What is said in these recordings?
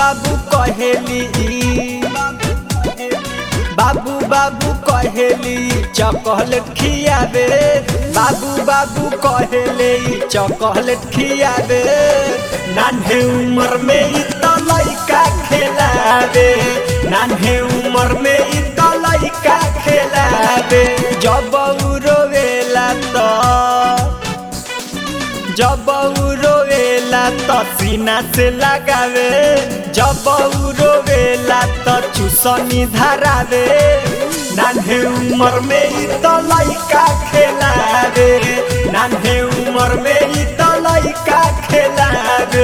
बाबू कहेली बाबू बाबू कहेली चॉकलेट खियाबे बाबू बाबू कहेले चॉकलेट खियाबे नान्हे उम्र में इ त लइका खेलाबे नान्हे उम्र में इ त लइका खेलाबे जब उ रोवेला त जब उ रोवेला त सीना से लगावे जब उ रोवेला त चुसनी धरावे नान्हे उमर में इ त लइका खेलावे नान्हे उमर में इ त लइका खेलावे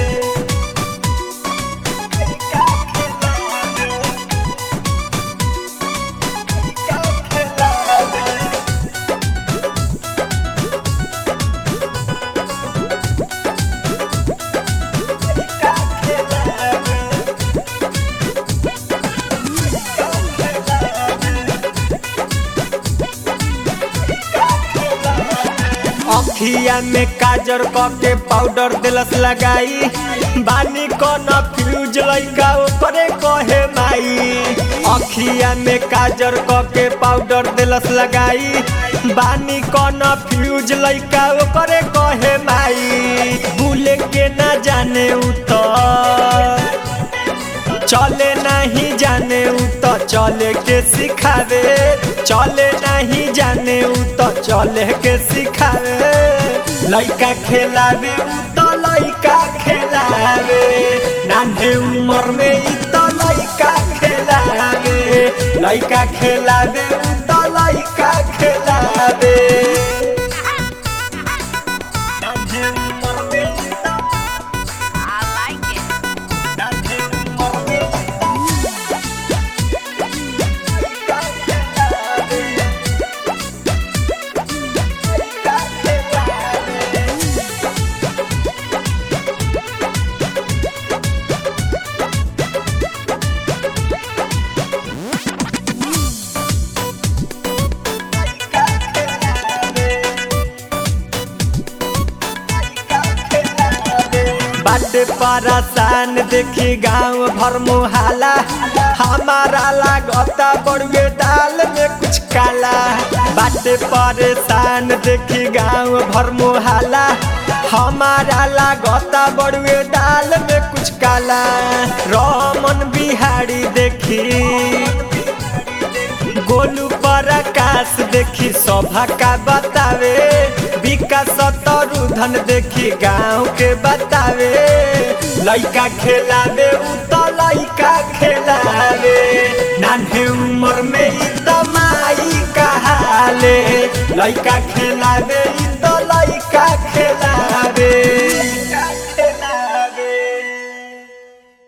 अखिया में काजर के पाउडर दिलस लगाई बानी कन फ्यूज लइका ओकरे कहे माई अखिया में काजर के पाउडर दिलस लगाई बानी कन फ्यूज लइका ओकरे कहे माई भूले के ना जाने उतर चले नहीं जाने उ तो चले के सिखावे चले नहीं जाने उ तो चले के सिखावे लइका खेलावे उ तो लइका खेलावे नान्हे उम्र में इ तो लइका खेलावे लइका खेलावे उ तो लइका खेलावे नान्हे उम्र में इ तो I like it. नान्हे उम्र में इ बाटे परेशान देखी गांव भर मुहाला हमारा लागता बड़ुए दाल में कुछ काला बाटे परेशान देखी गांव भर मुहाला हमारा लागता बड़ुए दाल में कुछ काला रमन बिहारी देखी गोलू पर आकाश देखी शोभा का बतावे विकास तरुधन देखी गाँव के बतावे लइका खेलावे उ तो लइका खेलावे नान्हे उम्र में इ तो माई कहाले लइका खेलावे इ तो